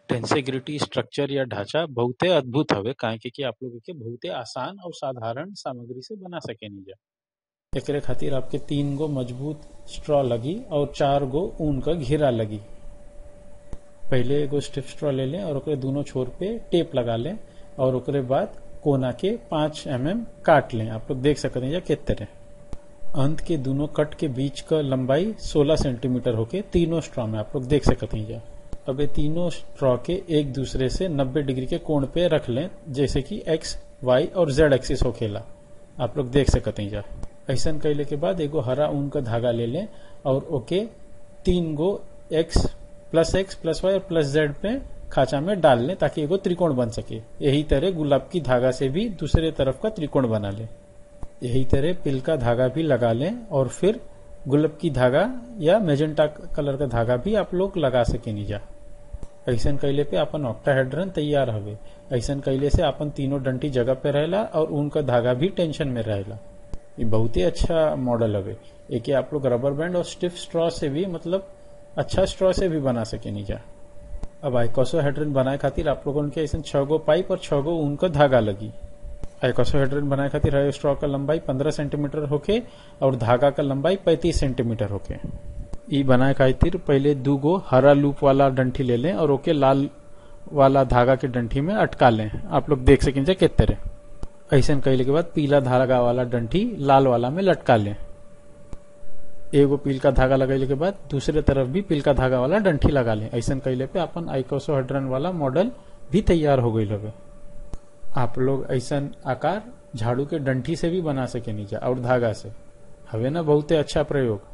टेंसेग्रिटी structure या ढांचा बहुते अद्भुत हवे काहे कि कि आप लोग के बहुते आसान और साधारण सामग्री से बना सकेनी जा एकरे खातिर आपके तीन गो मजबूत स्ट्रॉ लगी और चार गो ऊन का घेरा लगी पहले एगो स्टिफ स्ट्रॉ ले लें और ओकरे दोनों छोर पे टेप लगा लें और ओकरे बाद कोना के पांच एम mm काट लें आप लोग देख सकते हैं या किस तरह अंत के दोनों कट के बीच का लंबाई 16 सेंटीमीटर होके तीनों स्ट्रॉ में आप लोग देख सकते हैं जा अब ये तीनों स्ट्रॉ के एक दूसरे से 90 डिग्री के कोण पे रख लें जैसे कि एक्स वाई और जेड एक्सिस होखेला आप लोग देख सकते हैं जा ऐसा कैले के बाद एगो हरा ऊन का धागा ले लें और ओके तीन गो X plus X plus Y और प्लस जेड पे खाचा में डाल लें ताकि एगो त्रिकोण बन सके यही तरह गुलाब की धागा से भी दूसरे तरफ का त्रिकोण बना लें यही तरह पिल का धागा भी लगा लें और फिर गुलाब की धागा या मेजेंटा कलर का धागा भी आप लोग लगा सके नीजा ऐसा कैले पे अपन ऑक्टाहेड्रन तैयार हवे ऐसा कैले से अपन तीनों डंटी जगह पे रहेला और उनका धागा भी टेंशन में रहेला ये बहुत ही अच्छा मॉडल हवे एक आप लोग रबर बैंड और स्टिफ स्ट्रॉ से भी मतलब अच्छा स्ट्रॉ से भी बना सके नीजा अब आइकोसोहेड्रन बनाए खातिर आप लोगों के ऐसा छह गो पाइप और छह गो ऊन का धागा लगी आइकोसोहेड्रन बनाए खातिर हर स्ट्रॉ का लंबाई 15 सेंटीमीटर होके और धागा का लंबाई 35 सेंटीमीटर होके ई बनाए खातिर पहले दू गो हरा लूप वाला डंठी ले लें और ओके लाल वाला धागा के डंठी में अटका लें आप लोग देख सकें किस तरह ऐसा कैले के बाद पीला धागा वाला डंठी लाल वाला में लटका लें एगो पील का धागा लगैले के बाद दूसरे तरफ भी पील का धागा वाला डंठी लगा लें ऐसा कैले पे अपन आइकोसोहेड्रन वाला मॉडल भी तैयार हो गई हवे आप लोग ऐसा आकार झाड़ू के डंठी से भी बना सके नीचे और धागा से हवे ना बहुते अच्छा प्रयोग